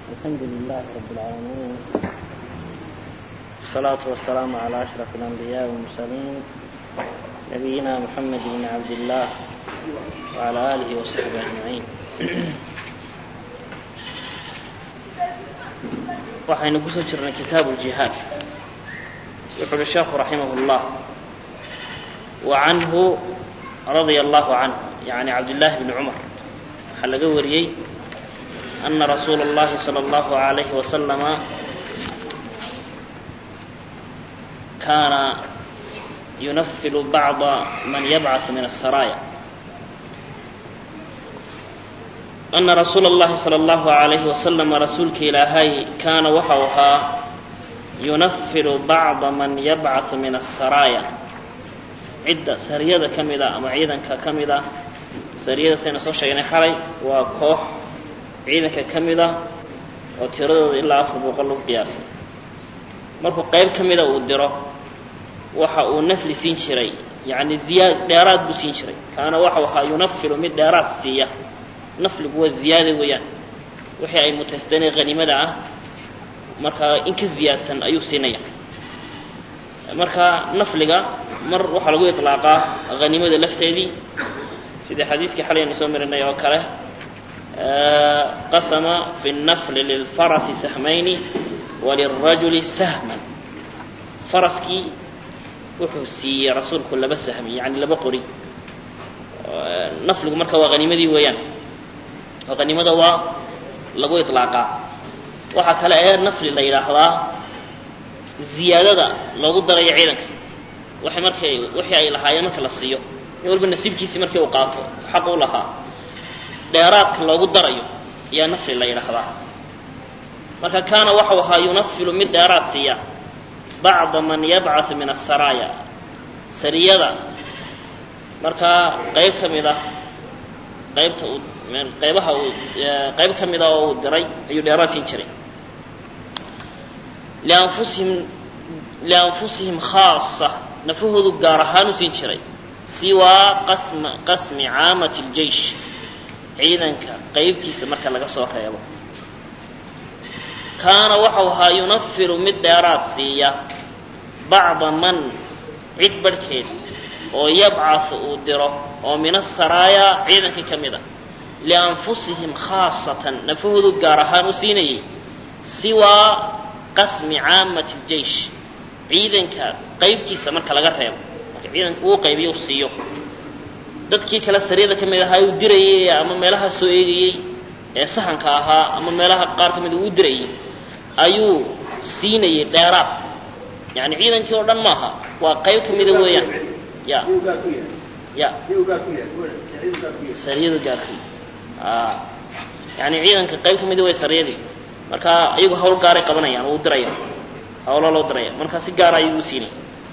الحمد لله رب العالمين والصلاة والسلام على أشرف الأنبياء والمرسلين نبينا محمد بن عبد الله وعلى آله وصحبه أجمعين waxaynu kusoo jirnay kitaabu ljihaad wuxu uhi sheekhu raximah اllah wa canhu radia allahu canh yani cabdillaahi bni cumar waxaa laga wariyey ana rasuula اllahi salى اllahu alayhi wasalama kaana yunafilu bacda man yabcaث min الsaraaya ana rasuula اllahi salى اllahu alayhi wasalama rasuulka ilaahay kaana waxau ahaa yunafilu bacda man yabcaثu min asaraaya cidda sariyada ka mida ama ciidanka ka mida sariyada saynu soo sheegnay xalay waa koox ciidanka ka mida oo tiradooda ilaa afar boqol lagu qiyaasay markuu qayb ka mida uu diro waxa uu nafli siin jiray yani ziyaad dheeraad buu siin jiray kaana waxau ahaa yunafilu mid dheeraad siiya nafligu waa ziyaada weeyaan wixii ay mutaysteenee haniimada ah markaa in ka ziyaadsan ayuu siinaya marka nafliga mar waxaa lagu iطlaaqaa haniimada lafteedii sidii xadiiskii xalaynu soo marinay oo kale qasama fi الnafli lilfarasi sahmayni walilrajuli sahman faraskii wuxuu siiyey rasuulku laba sahmi yani laba qori nafligu marka waa haniimadii weeyaan oo qaniimada waa lagu iطlaaqaa waxaa kale ee nafli la yidhaahdaa ziyaadada loogu darayo ciidanka waxay markay wixii ay lahaayeen marka la siiyo nin walba nasiibkiisii markii uu qaato xaq u lahaa dheeraadka loogu darayo ayaa nafli la yidhaahdaa marka kaana waxau ahaa yunafilu mid dheeraad siiya bacda man yabcaثu min asaraaya sariyada markaa qayb ka mid ah qaybta uu qaybaha uu qayb ka mida oo uu diray ayuu dheeraad siin jiray lianfusihim lianfusihim khaasa nafahoodu gaar ahaan u siin jiray siwaa qasma qasmi caamati اljeish ciidanka qaybtiisa marka laga soo reebo kaana waxau ahaa yunafiru mid dheeraad siiya bacda man cid barhkeed oo yabcaثu uu diro oo min asaraaya ciidankii ka mid a lianfusihim khaasatan nafahoodu gaar ahaan u siinayay siwaa qasmi caamati ljeish ciidanka qaybtiisa marka laga reebo marka ciidanka uu qaybiyo u siiyo dadkii kale sariyada ka mid ahaa uu dirayay ama meelaha soo eegayey ee sahanka ahaa ama meelaha qaar ka mida uu dirayay ayuu siinayay dheeraad yani ciidankii oo dhan maaha waa qayb ka mida weeyaan ya ya sariyadu gaarkay yani ciidanka qayb ka mida way sariyadii marka iyagu hawl gaaray qabanayaan oo u diraya hawlo loo diraya marka si gaara ayuu u siinay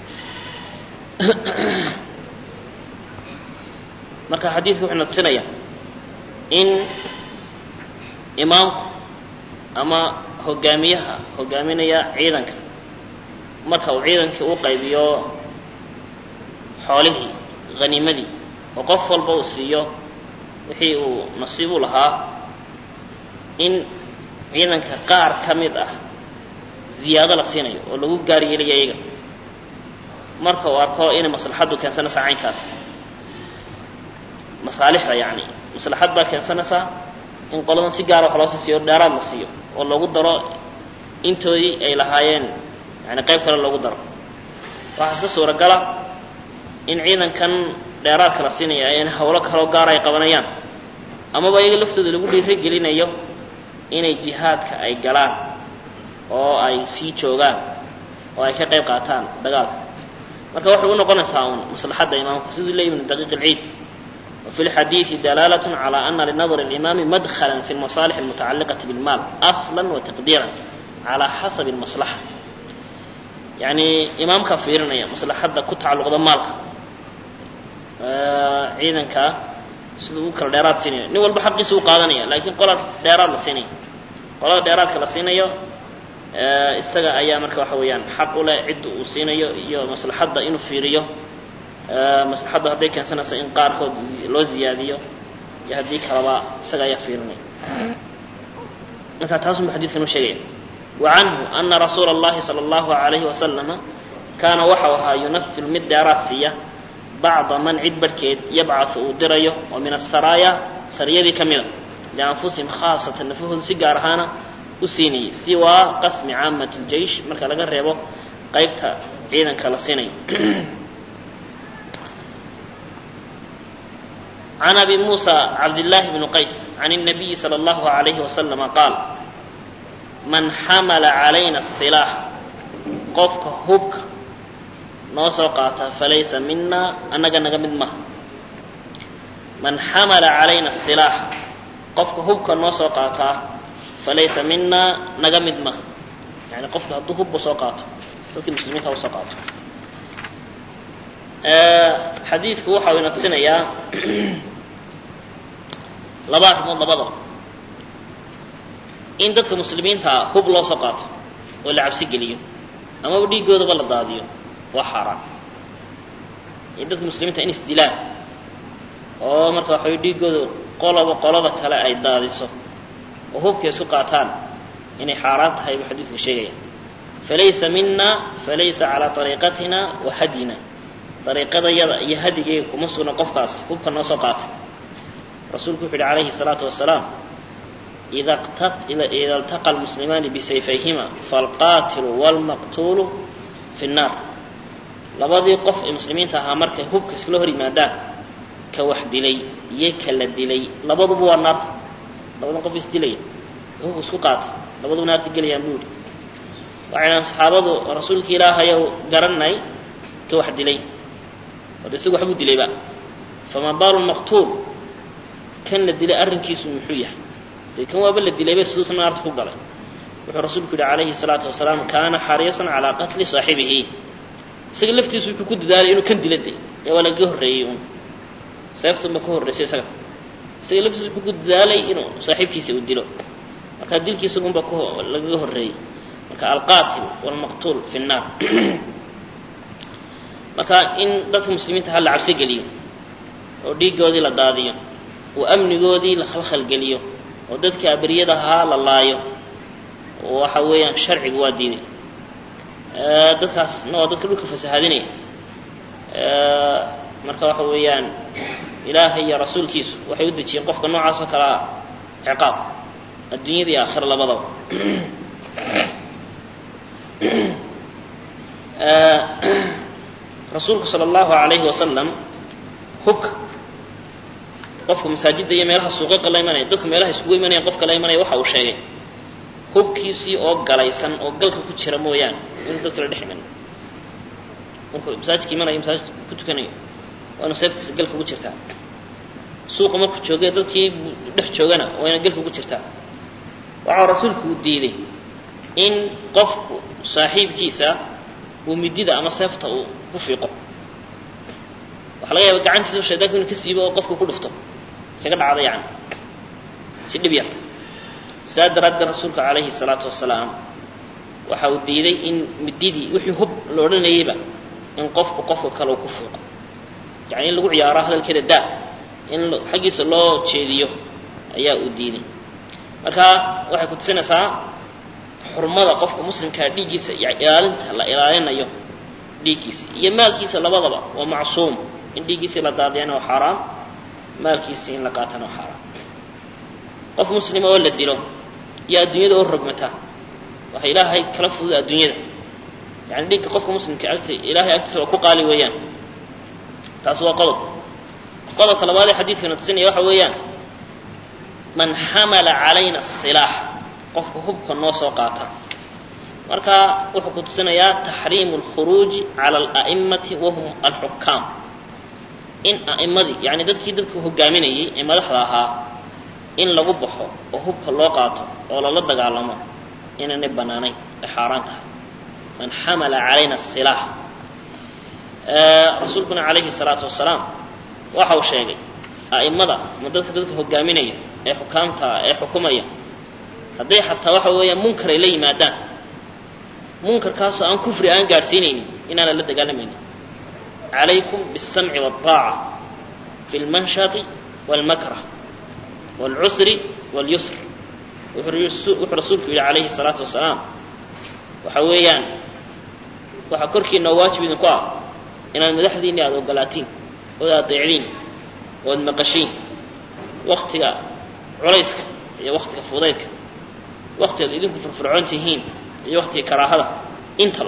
marka xadiidku wuxuu na tusinaya in imaamku ama hogaamiyaha hogaaminaya ciidanka marka uu ciidankii u qaybiyo xoolihii haniimadii oo qof walba uu siiyo wixii uu nasiib u lahaa in ciidanka qaar ka mid ah ziyaado la siinayo oo lagu gaar yeelayo iyaga marka uu arko inay maslaxaddu keensanaysaa caynkaas masaalixda yacni maslaxad baa keensanaysaa in qoladan si gaara wax loosii siiyo dheeraad la siiyo oo loogu daro intoodii ay lahaayeen yani qayb kale loogu daro waxaa iska suuragala in ciidankan dheeraadka la siinaya in hawlo kaloo gaara ay qabanayaan amaba iyaga laftooda lagu dhiira gelinayo inay jihaadka ay galaan oo ay sii joogaan oo ay ka qayb qaataan dagaalka marka waxay u noqonaysaa uun maslaxadda imaamku siduu leeyi ibnu daqiiq alciid وفي الحديث دلالة على أن لنظر الإمام مدخلا في المصالح المتعلقة بالمال أصلا وتقديرا على حسب المصلحة يعني إمام كفيرنا مصلحة كتعلق مالك ciidanka siduu u kala dheeraad siinayo nin walba xaqiisa u qaadanaya laakiin qola dheeraad la siinaya qolada dheeraadka la siinayo isaga ayaa marka waxa weeyaan xaq u leh cidda uu siinayo iyo maslaxadda inuu fiiriyo maslaxaddu hadday keensanayso in qaarkood loo ziyaadiyo iyo haddii kaleba isaga ayaa fiirinaya markaa taasuu xadiidkan u sheegaya wa canhu ana rasuula اllahi salى اllahu alayhi wasalama kaana waxau ahaa yunafilu mid dheeraad siiya bacda man cid barhkeed yabcaثu uu dirayo oo min asaraaya sariyadii ka mida lianfusihim khaasatan nafahoodu si gaar ahaana u siinayay siwaa qasmi caamat اljeish marka laga reebo qaybta ciidanka la siinayo can abi muusa cabdillaahi bni qays can الnabiyi salى اllahu عalayhi wasalama qaal man xamala calayna الsilaax qofka hubka noo soo qaata falaysa mina annaga naga mid maha man xamala calayna الsilaax qofka hubka noo soo qaataa falaysa mina naga mid maha yani qofka hadduu hubba soo qaato dadkii muslimiinta usoo qaato xadiidku waxa uu ina tusinayaa laba arrimood labadaba in dadka muslimiintaa hub loo soo qaato oo la cabsi geliyo amaba dhiiggoodaba la daadiyo waa xaaraan iyo dadka muslimiinta in isdilaan oo marka waxaway dhiiggooda qolaba qolada kale ay daadiso oo hubkay isku qaataan inay xaaraan tahay buu xadiidku sheegaya falaysa mina falaysa calaa ariiqatina wa hadyina ariiqadayada iyo hadigeyga kuma sugna qofkaas hubka noo soo qaatay rasuulku wuxu uhi calayhi الsalaatu wasalaam ida اltaqa lmuslimaani bisayfayhima falqaatilu wاlmaqtuulu fi الnaar labadii qof ee muslimiinta ahaa markay hubka iskala hor yimaadaan ka wax dilay iyo ka la dilay labaduba waa naarta labadan qof isdilaya hubka isku qaatay labaduba naarta gelayaan buu yihi waxayna saxaabadu rasuulka ilaahayow garanay ka wax dilay ode isagu waxbuu dilayba fama baalu maqtuul kan la dilay arrinkiisu muxuu yahay dee kan waaba la dilayba siduusa naarta ku galay wuxuu rasuulku yihi calayhi الsalaatu wasalaam kaana xariisan calaa qatli saaxibihi isaga laftiisu wuxuu ku dadaalay inuu kan dila de ee waa lagaga horreeyey un seeftunba ka horreysay isaga isaga laftiisu wuxuu ku dadaalay inuu saaxiibkiisa uu dilo marka dilkiisa unba lagaga horreeyey marka alqaatil wاlmaqtuul fi الnaar marka in dadka muslimiinta ha la cabso geliyo oo dhiiggoodii la daadiyo oo amnigoodii la khalkhalgeliyo oo dadkii abriyada ahaa la laayo waxa weeyaan sharcigu waa diiday dadkaasna waa dadka dhulka fasahaadinaya marka waxa weeyaan ilaahay iyo rasuulkiisu waxay u dejiyeen qofka noocaas oo kalea ciqaab adduunyada iyo aakhira labadaba rasuulku sala allahu alayhi wasalam hubka qofka masaajidda iyo meelaha suuqaqa la imanaya dadka meelaha iskugu imanayaan qofka la imanaya waxa uu sheegay hubkiisii oo galaysan oo galka ku jira mooyaane inuu dadka la dhex iman markuu masaajidka imanayo masaajidka ku tukanayo waa inu seeftiisa galka ugu jirtaa suuqa markuu joogay dadkii dhex joogana waa ina galka ugu jirtaa waxaa rasuulku uu diiday in qofku saaxiibkiisa uu midida ama seefta uu ku fiiqo waxa laga yaaba gacantiisa shaydaanku inu ka siibo oo qofka ku dhufto kaga dhacda yani si dhib yar saa daraaddeed rasuulka calayhi salaatu wasalaam waxa uu diiday in mididii wixii hub la odhanayeyba in qofku qofka kale uu ku fiiqo yani in lagu ciyaaro hadalkeeda daa in xaggiisa loo jeediyo ayaa uu diiday marka waxay ku tusinaysaa xurmada qofka muslimkaa dhiiggiisa iyo ilaalinta la ilaalinayo dhiiggiisa iyo maalkiisa labadaba waa macsuum in dhiiggiisii la daadiyana waa xaaraam maalkiisii in la qaatana waa xaaraam qof muslima oo la dilo iyo adduunyada oo rogmata waxa ilaahay kala fududa adduunyada yani dhiigga qofka muslimka agta ilaahay agtiisa waa ku qaali weeyaan taasi waa qodob qodobka labaad ee xadiidkana tusinaya waxa weeyaan man xamala calayna asilaax qofka hubka noo soo qaata marka wuxuu ku tusinayaa taxriimu alkhuruuji cala ala'imati wahum alxukaam in a'immadii yani dadkii dadka hogaaminayay ee madaxda ahaa in lagu baxo oo hubka loo qaato oo lala dagaalamo inaanay bannaanayn ay xaaraan tahay man xamala calayna asilaax rasuulkuna calayhi salaatu wasalaam waxa uu sheegay a'immada ama dadka dadka hogaaminaya ee xukaamta ee xukumaya hadday xataa waxa weeyaan munkar ay la yimaadaan munkarkaasoo aan kufri aan gaadhsiinaynin inaanan la dagaalamaynin calaykum biاsamci wاlطaaca fi اlmanshati wاlmakrah wاlcusri wاlyusr wuxuu rasuulku yidhi calayhi salaatu wasalaam waxa weeyaan waxaa korkiina oo waajib idinku ah inaad madaxdiinni aada ogolaatiin ood adeecdiin ood maqashiin waktiga culayska iyo waktiga fudaydka waktigaad idinku furfurcoon tihiin iyo waktiga karaahada intaba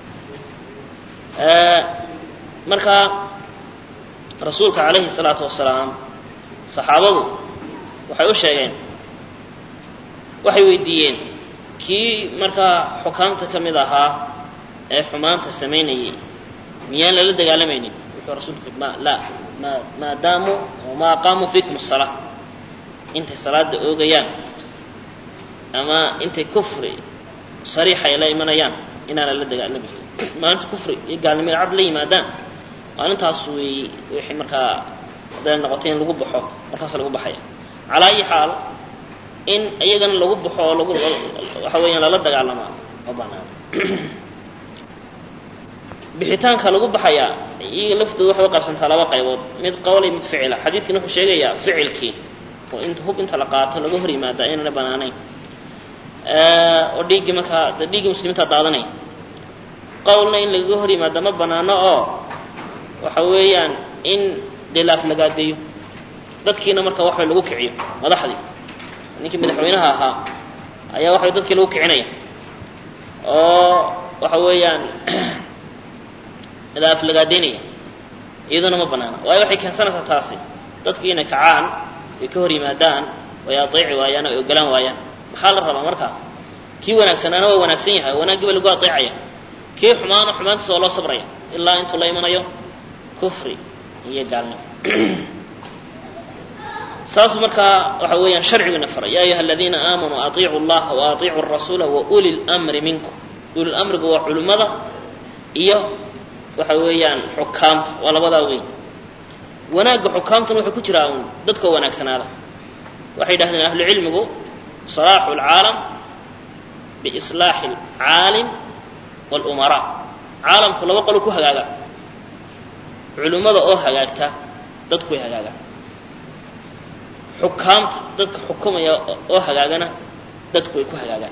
marka rasuulka calayhi salaatu wasalaam saxaabadu waxay u sheegeen waxay weydiiyeen kii markaa xukaamta ka mid ahaa ee xumaanta samaynayay miyaan lala dagaalamaynin wuxuu rasuulku ma la ma maadaamu ma aqaamuu fiikum asalaa intay salaada oogayaan ama intay kufri sariixa ay la imanayaan inaan lala dagaalamaynin maalinta kufri iyo gaalnimada cad la yimaadaan maalintaas wey wixii markaa hadday noqotay in lagu baxo markaas lagu baxaya calaa ayi xaal in iyagana lagu baxo oo lagu waxa weeyaan lala dagaalamaa ma banaan bixitaanka lagu baxayaa iyaga laftooda waxay u qaybsantaa laba qaybood mid qawlay mid ficila xadiidkani wuxuu sheegayaa ficilkii oo in hub inta la qaato laga hor yimaada inaana banaanayn oo dhiiggii markaa de dhiiggii muslimiinta daadanaya qawlna in lagaga hor yimaada ma banaano oo waxa weeyaan in khilaaf lagaadeeyo dadkiina marka waxa lagu kiciyo madaxdii ninkii madaxweynaha ahaa ayaa waxa dadkii lagu kicinaya oo waxa weeyaan khilaaf lagaadeynaya iyaduna ma banaana waayo waxay keensanaysaa taasi dadkii inay kacaan ay ka hor yimaadaan ay ateeci waayaan o ay ogolaan waayaan maxaa la rabaa marka kii wanaagsanaana waa wanaagsan yahay wanaaggiiba lagu ateecaya kii xumaana xumaantiisa waa loo sabraya ilaa intuu la imanayo kufri iyo gaalnimo saasuu markaa waxa weeyaan sharciguna faray ya ayuha aladiina aamanuu atiicu llaha wa atiicu rasuula wa uli lmri minkum uli lamrigu waa culimmada iyo waxa weeyaan xukaamta waa labadaa weyn wanaagga xukaamtuna wuxuu ku jiraa un dadkoo wanaagsanaada waxay yidhahdeen ahlucilmigu salaaxu lcaalam biislaaxi alcaalim walumaraa caalamku laba qolo ku hagaaga culimmada oo hagaagta dadku way hagaagaan xukaamta dadka xukumaya oo hagaagana dadku way ku hagaagaan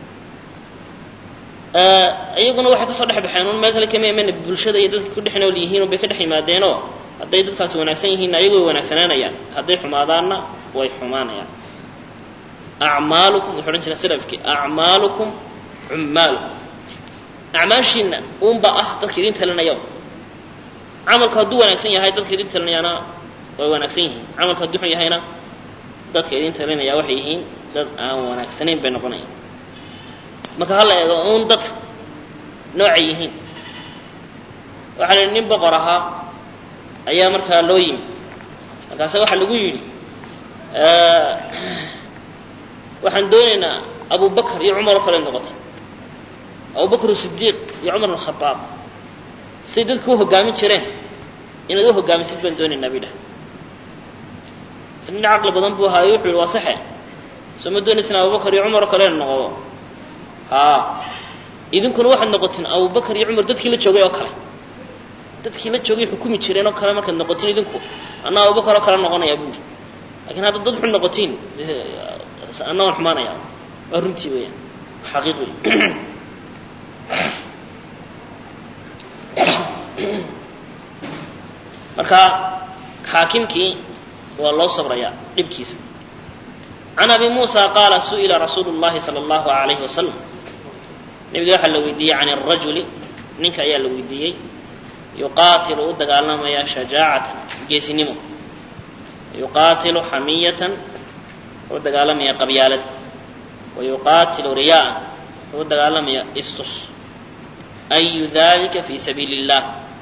iyaguna waxay kasoo dhex baxeen un meel kale kama imana bulshada iyo dadka ku dhex nool yihiin un bay ka dhex yimaadeenoo hadday dadkaasi wanaagsan yihiinna ayagu way wanaagsanaanayaan hadday xumaadaanna way xumaanayaan acmaalukum wuxuu odhan jira salafkii acmaalukum cummaalukum acmaashiina uunba ah dadka idin talinaya camalku hadduu wanaagsan yahay dadka idin talinayaana way wanaagsan yihiin camalku hadduu xun yahayna dadka idin talinaya waxay yihiin dad aan wanaagsanayn bay noqonayaan marka hala eego uun dadka noocay yihiin waxaa la yidhi nin boqor ahaa ayaa markaa loo yimi markaase waxaa lagu yidhi waxaan doonaynaa abu bakr iyo cumar oo kale noqotay abu bakr sidiiq iyo cumar bn khadaab siday dadku u hogaamin jireen inaad u hogaamisid baan doonaynaa bay dhahay isna nin caqli badan buu ahaayo wuxuu yihi waa saxe soo ma doonaysaan abubakar iyo cumar oo kale noqdo haa idinkuna waxaad noqotiin abubakar iyo cumar dadkii la joogay oo kale dadkii la joogay xukumi jireen oo kale markaad noqotiin idinku anna abubakar oo kale noqonayaa buuri lakiin haddaad dad xun noqotiin anna waan xumaanaya waa runtii weeyaan xaqiiq wey marka xaakimkii waa loo sabrayaa dhibkiisa can abi muusa qaala su'ila rasuulu llahi sala allahu alayhi wasalam nebiga waxaa la weydiiyey can arajuli ninka ayaa la weydiiyey yuqaatilu u dagaalamaya shajaacatan geesinimo yuqaatilu xamiyatan u dagaalamaya qabyaalad wa yuqaatilu riyaa'an u dagaalamaya istus ayu dalika fi sabiili illah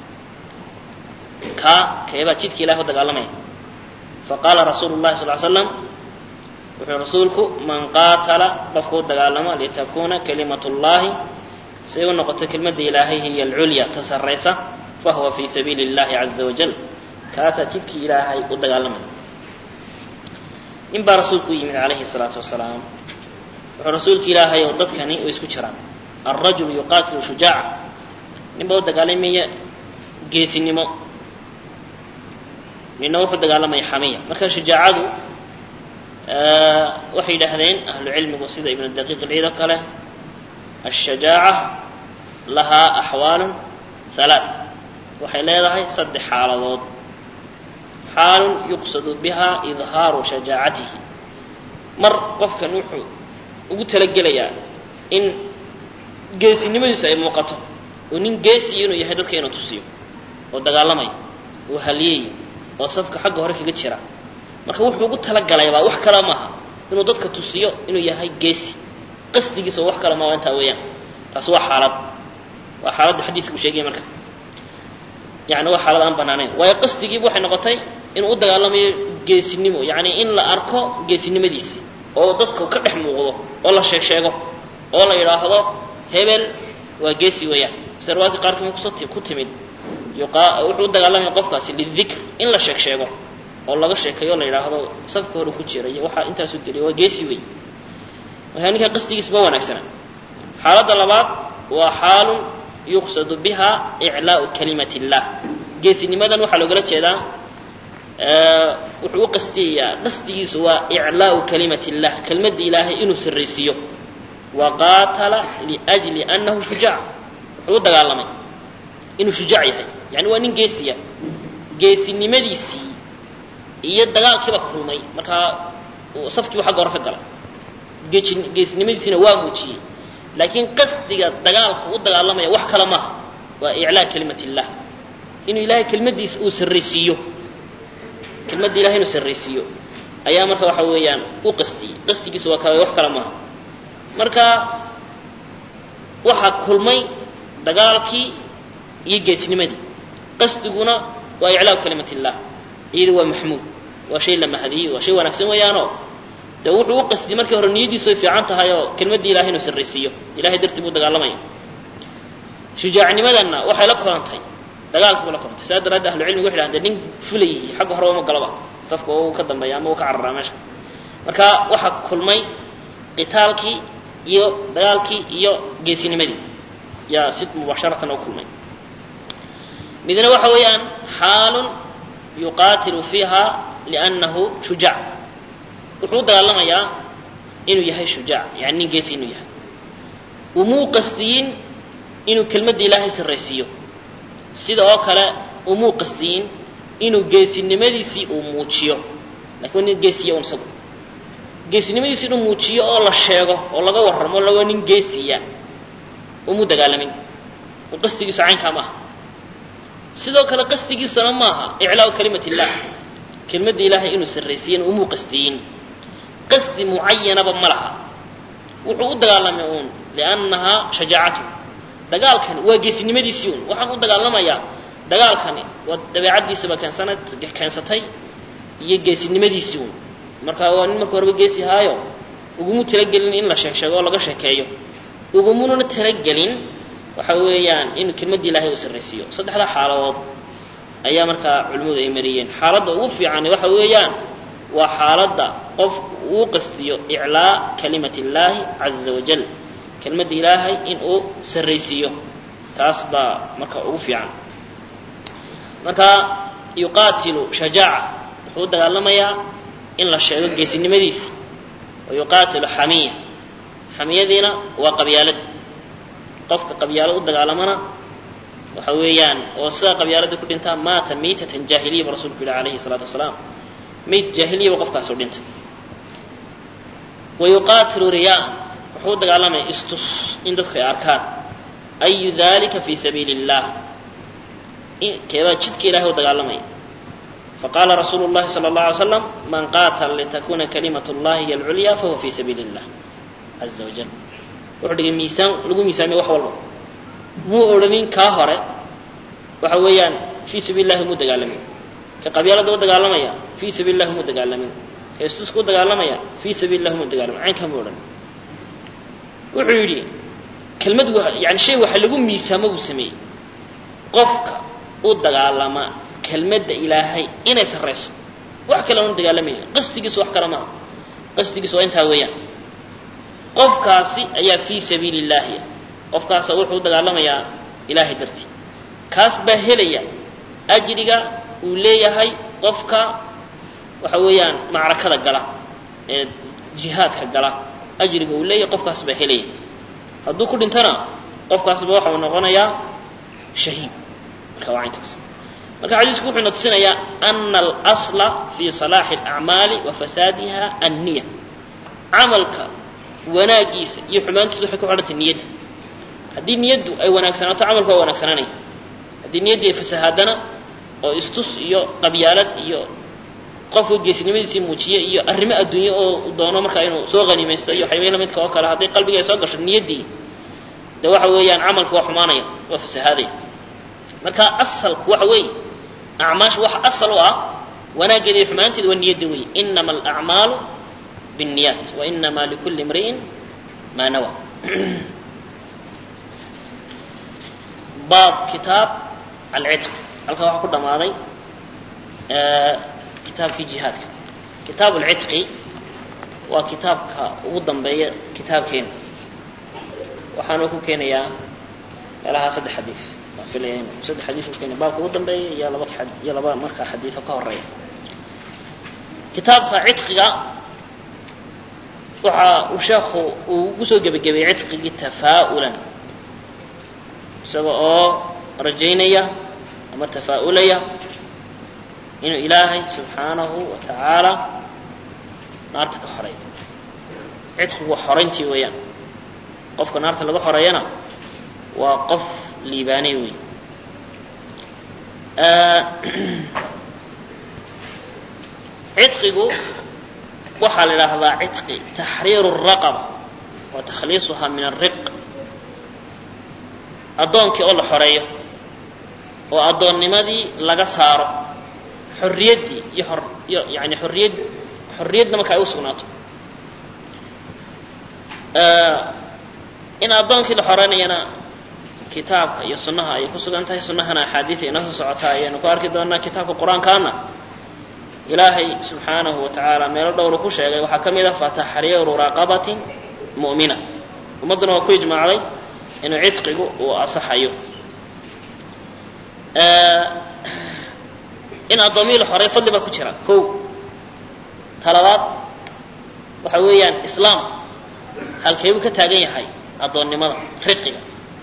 kaa keebaa jidka ilahi u dagaalamaya faqaala rasuulu llahi sal l slam wuxuu rasuulku man qaatala qofku u dagaalamo litakuna kalimatu llahi siay u noqoto kelmadda ilaahay hiya alculya ta sarraysa fahuwa fi sabiili اllahi caza wajal kaasaa jidkii ilaahay u dagaalamaya nin baa rasuulku u yimid calayhi الsalaatu wasalaam wuxuu rasuulka ilaahay oo dadkani way isku jiraan alrajulu yuqaatilu shujaaca nin baa u dagaalamaya geesinimo nina wuxuu dagaalamaya xamiya marka shajaacadu waxay yidhaahdeen ahlu cilmigu sida ibnu daqiiq ilciid oo kale ashajaaca lahaa axwaalun halaaث waxay leedahay saddex xaaladood xaalun yuqsadu biha idhaaru shajaacatihi mar qofkan wuxuu ugu talagelayaa in geesinimadiisu ay muuqato oo nin geesiya inuu yahay dadka inuu tusiyo oo dagaalamaya oo haliyey oo safka xagga hore kaga jira marka wuxuu ugu talagalaybaa wax kale maaha inuu dadka tusiyo inuu yahay geesi qasdigiisa oo wax kale maaha intaa weeyaan taas waa xaalad waa xaaladda xadiidku sheegaya marka yani waa xaalad aan banaanayn waayo qasdigiiba waxay noqotay inuu u dagaalamayo geesinimo yani in la arko geesinimadiisi oo dadku ka dhex muuqdo oo la sheeg sheego oo la yidhaahdo hebel waa geesi weeyaan mise riwaayadka qaarkood kuso ku timid wuxuu u dagaalamaya qofkaasi lidikr in la sheeg sheego oo laga sheekeeyo la yidhaahdo safka hore ku jira iyo waxaa intaasu geliya waa geesi wey markaa ninkaa qasdigiisa ma wanaagsana xaaladda labaad waa xaalun yuqsadu biha iclaau kalimati اllah geesinimadan waxaa loogala jeedaa wuxuu u qasdiyayaa qasdigiisu waa iclaau kalimati اllah kelmadda ilaahay inuu sarraysiiyo wa qaatala liأjli anahu shujaac wuxuu u dagaalamay inuu shujaac yahay yani waa nin geesiya geesinimadiisii iyo dagaalkiiba kulmay markaa safkiibu xagga hore ka galay geesinimadiisiina waa muujiyey laakiin qasdiga dagaalka u dagaalamaya wax kale maaha waa iclaa kalimat illah inuu ilahay kelmaddiisa uu sarraysiiyo kelmadda ilahay inuu sarraysiiyo ayaa marka waxa weeyaan u qastiyey qasdigiisa waa ka wax kale maaha marka waxaa kulmay dagaalkii iyo geesnimadii qasdiguna waa iclaa kalimat illah iyada waa maxmuud waa shay la mahadiyey waa shay wanaagsan weeyaanoo de wuxuu u qasdiyey markii hore niyadiisu ay fiican tahay oo kelmaddii ilahay inuu sarraysiiyo ilahay dartii buu dagaalamaya shujaacnimadanna waxay la kulantay dagaalkii buu la kulantay saa daraaddeed ahlu cilmigu waxay dhahdeen nin fulayay xagga hore uma galaba safka uu ka dambeeya ama uu ka cararaa meesha marka waxaa kulmay qitaalkii iyo dagaalkii iyo geesinimadii yaa si mubasharatan u kulmay midna waxa weeyaan xaalun yuqaatilu fiiha liannahu shujaac wuxuu u dagaalamayaa inuu yahay shujaac yani nin geesi inuu yahay umuu qasdiyin inuu kelmadda ilaahay sarraysiiyo sida oo kale umuu qasdiyin inuu geesinimadiisii uu muujiyo lakin waa nin geesiya un isagu geesinimadiisi inuu muujiyo oo la sheego oo laga warramo lawaa nin geesiya umuu dagaalamin oo qasdigiisu caynkaa maaha sidoo kale qasdigiisuna maaha iclaau kalimat illah kelmadda ilaahay inuu sarraysiiyana umuu qasdiyin qasdi mucayanaba ma laha wuxuu u dagaalamay uun liannahaa shajaacatu dagaalkani waa geesinimadiisii un waxaan u dagaalamayaa dagaalkani waa dabeecaddiisaba keensana keensatay iyo geesinimadiisii un marka waa nin marka horeba geesi haayo ugumu talagelin in la sheeg sheego oo laga sheekeeyo ugumununa talagelin waxa weeyaan inuu kelmadda ilaahay uu sarraysiiyo saddexda xaaladood ayaa markaa culimmadu ay mariyeen xaaladda ugu fiicani waxa weeyaan waa xaaladda qof uu qastiyo iclaa kalimat illaahi caza wajal kelmadda ilaahay in uu sarraysiiyo taas baa marka ugu fiican marka yuqaatilu shajaaca wuxuu u dagaalamayaa in la sheego geesinimadiisi wa yuqaatilu xamiya xamiyadiina waa qabyaalada qofka qabyaalo u dagaalamana waxa weeyaan oo sidaa qabyaalada ku dhintaa maata miitatan jaahiliya ba rasulku yihi alayhi salaatu wasalaam mayd jaahiliyaba qofkaasoo dhintay wa yuqaatilu riyaa wuxuu u dagaalamaya istus in dadku ay arkaan ayu dalika fi sabiili illah keebaa jidka ilahay u dagaalamaya faqaala rasuulu llahi sala allahu alay slam man qaatala litakuna kalimat llahi hiy alculya fahuwa fi sabiili illah caza wajal wuxuu dhigay miisaan lagu miisaamiya wax walba muu odhanin kaa hore waxa weeyaan fii sabiili llahi muu dagaalamin ka qabyaalada u dagaalamaya fii sabiili llahi muu dagaalamin ka istuska u dagaalamaya fii sabiili llahi muu dagaalamin caynkaa muu odhan wuxuu yidhi kelmad yani shay waxa lagu miisaamo buu sameeyey qofka u dagaalama kelmadda ilaahay inay sarrayso wax kale aanu dagaalamayna qasdigiisu wax kale maaha qasdigiisu waa intaa weeyaan qofkaasi ayaa fii sabiili illaahi qofkaasa wuxuu u dagaalamayaa ilaahay dartii kaas baa helaya ajriga uu leeyahay qofka waxa weeyaan macrakada gala ee jihaadka gala ajriga uu leeyahy qofkaas baa helaya hadduu ku dhintona qofkaasba waxa uu noqonayaa shahiid marka waa caynkaas marka xadiisku wuxuu natusinayaa ana alasla fi salaaxi alacmaali wa fasaadiha anniya camalka wanaagiisa iyo xumaantiisa waxay ku xidhantay niyadda haddii niyaddu ay wanaagsanaato camalku waa wanaagsanaanaya haddii niyaddii ay fasahaadana oo istus iyo qabyaalad iyo qofka geesinimadiisii muujiye iyo arrimo adduunye oo doono markaa inuu soo haniimaysto iyo waxyaabay la midka oo kale hadday qalbiga ay soo gasho niyaddii de waxa weeyaan camalka waa xumaanaya waa fasahaadaya marka asalku waxa weeye acmaasha waxa asal u ah wanaaggeeda iyo xumaanteeda waa niyadda weeye inama alacmaalu biاnniyaat wa inama likulli imri'in maa nawa baab kitaab alcitq halkan waxaa ku dhammaaday kitaabkii jihaadka kitaab alcitqi waa kitaabka ugu dambeeya kitaabkeena waxaanu ku keenayaa meelahaa saddex xadiid waan filaya inu saddex xadiid ku keenaya baabka ugu dambeeya iyo laba iyo laba markaa xadiido ka horeeya kitaabka citqiga waxa uu sheekhu uu ugu soo gebagabeeyey citqigii tafaa'ulan isaga oo rajaynaya ama tafaa'ulaya inuu ilaahay subxaanahu wa tacaala naarta ka xoreeyo cidqigu waa xorayntii weeyaan qofka naarta laga xoreeyana waa qof liibaanay wey cidqigu waxaa la idhaahdaa cidqi taxriiru الraqaba wa takhliisuha min الriq addoonkii oo la xoreeyo oo addoonnimadii laga saaro xorriyaddii iyo or iyo yani xorriyad xorriyadna marka ay u sugnaato in addoonkii la xoreynayana kitaabka iyo sunnaha ayay ku sugan tahay sunnahana axaadiida inoo soo socotaa ayaynu ku arki doonaa kitaabka qur-aankaana ilaahay subxaanahu wa tacaala meelo dhowru ku sheegay waxaa ka mid ah fataxriiru raqabatin mu'mina ummadduna waa ku ijmaacday inuu cidqigu uu asaxayo in addoomiyi la xoreey fadli baa ku jira kow talabaad waxa weeyaan islaam halkeebuu ka taagan yahay addoonnimada riqiga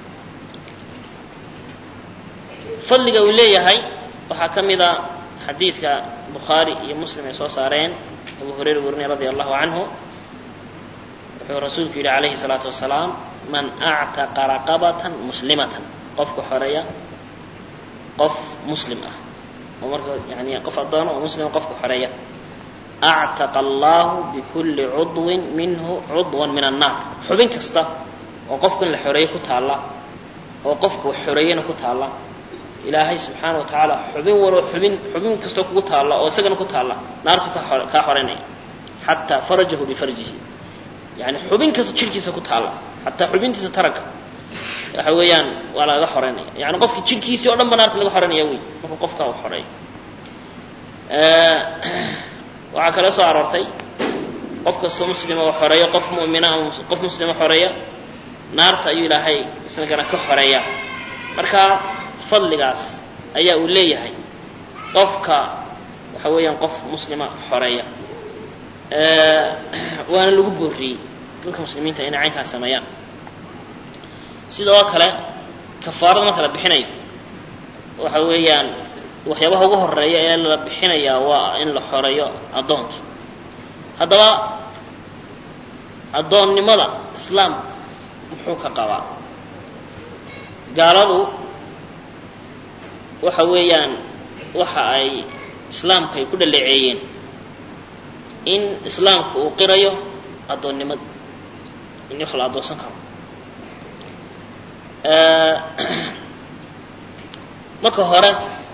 fadliga uu leeyahay waxaa ka mid a xadiidka bukhaari iyo muslim ay soo saareen abu hurayra warinay radia allahu canhu wuxuu rasuulku yidhi calayhi salaatu wasalaam man actaqa raqabatan muslimatan qofka xoreeya qof muslim ah oo marka yani qof addoono oo muslima qofka xoreeya actaqa allahu bikulli cudwin minhu cudwan min annaar xubin kasta oo qofka in la xoreeye ku taalla oo qofka wax xoreeyana ku taalla ilaahay subxaana wa tacaala xubin waloo xubin xubin kastoo kugu taalla oo isagana ku taalla naartu kaa xoreynaya xataa farajahu bifarjihi yani xubin kasta jirhkiisa ku taalla xataa xubintiisa taranka waxa weeyaan waa lagaga xoreynaya yani qofki jirhkiisii o dhan ba naarta laga xoreynaya wey markuu qofkaa u xoreeyo waxaa kale soo aroortay qof kastoo muslima oo xoreeya qof mu'mina ama qof muslima xoreeya naarta ayuu ilaahay isagana ka xoreeya marka fadligaas ayaa uu leeyahay qofka waxa weeyaan qof muslima xoreeya waana lagu booriyey dadka muslimiinta inay caynkaas sameeyaan sidoo kale kafaarada marka la bixinayo waxa weeyaan waxyaabaha ugu horeeya ee la bixinayaa waa in la xoreeyo addoonkii haddaba addoonnimada islaam muxuu ka qabaa gaaladu waxa weeyaan waxa ay islaamka ay ku dhaleeceeyeen in islaamku uu qirayo addoonnimada in wax la addoonsan karo marka hore